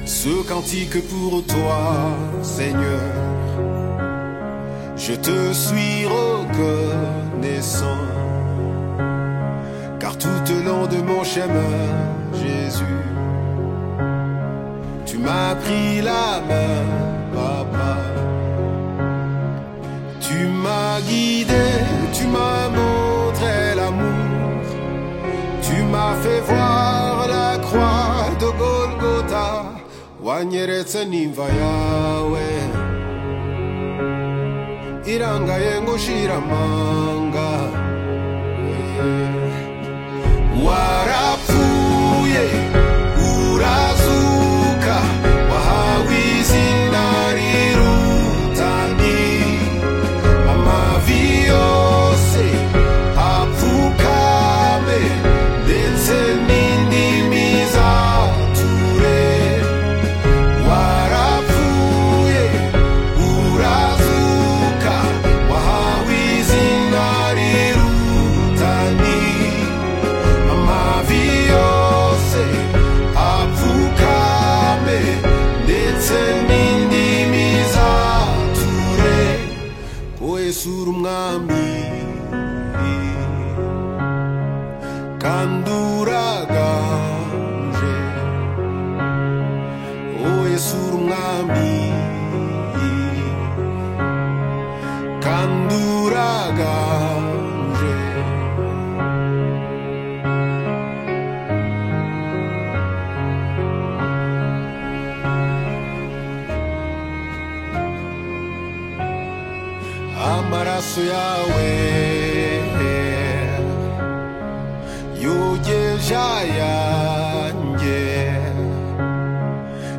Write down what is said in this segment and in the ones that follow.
ce cantique pour toi, Seigneur. Je te suis reconnaissant, car tout au long de mon chemin, Jésus, tu m'as pris la main, papa. Tu m'as guidé, tu m'as montré l'amour, tu m'as fait voir la croix de Golgotha. wanyeretse n'imva yawe irangaye ngushira amanga warapfuye urazuka wahawe izina rirutani amavi yose apfukame ndetse n'indimi zature warapfuye urazuka wahawe izina rirutani amavi yose apfukame ndetse n'indimi zature wesura umwami kandi uraganje wowe sura umwami kandi uraganje amaraso yawe yogeje ayanjye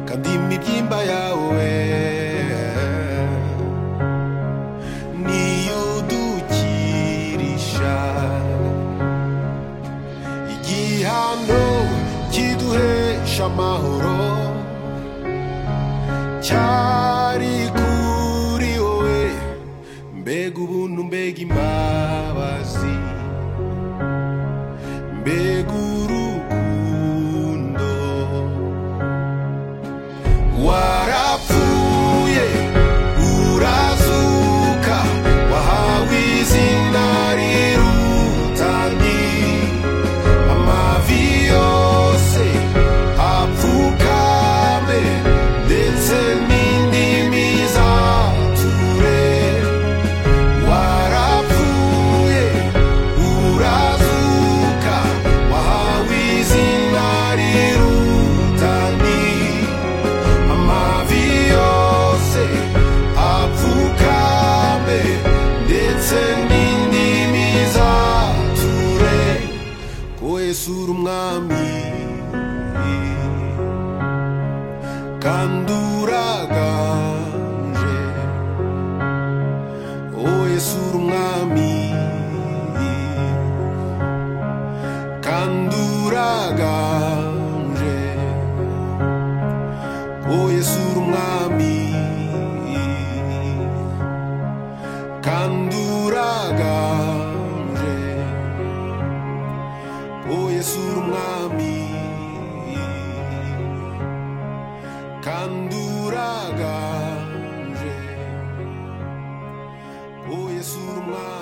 kandi imibyimba yawe niyudukirisha igihano kiduhesha amahoro cyari kuri wowe mbega ubuntu mbega imbabazi mbega urukundo warapfuye urazuka wahawe izina rirutani amavi yose apfukame ndetse n'indimi zature warapfuye urazuka wahawe izina rirutani amavi yose apfukame ndetse n'indimi zature kwesura umwami kandi uraganje wesura umwami kandi uraganje oyesura umwami kandi uraganje oyesura umwami kandi uraganje oyesura umwami